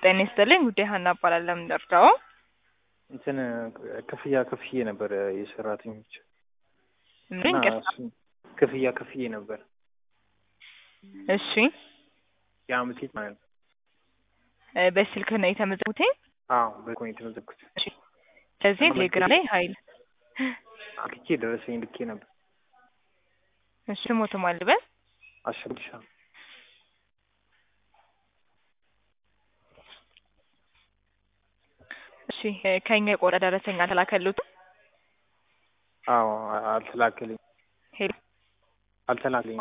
ጤና ይስጥልኝ ጉዳይ ሀና እባላለሁ። የምንደርዳው እንትን ክፍያ ክፍዬ ነበር የሰራተኞች ምን እና ቅርታ? እሱን ክፍያ ክፍዬ ነበር እሺ የአመት ፊት ማለት ነው። እ በስልክ ነው የተመዘጉት? አዎ በኮን የተመዘግኩት እሺ ስለዚህ ቴሌግራም ላይ ሀይል አክቼ ደረሰኝ ልኬ ነበር። እሺ ሞት ማልበል አሸጉሻ እሺ እ ከኛ የቆረ ደረሰኝ አልተላከሉትም? አዎ አልተላከልኝ ሄሎ አልተላከልኝ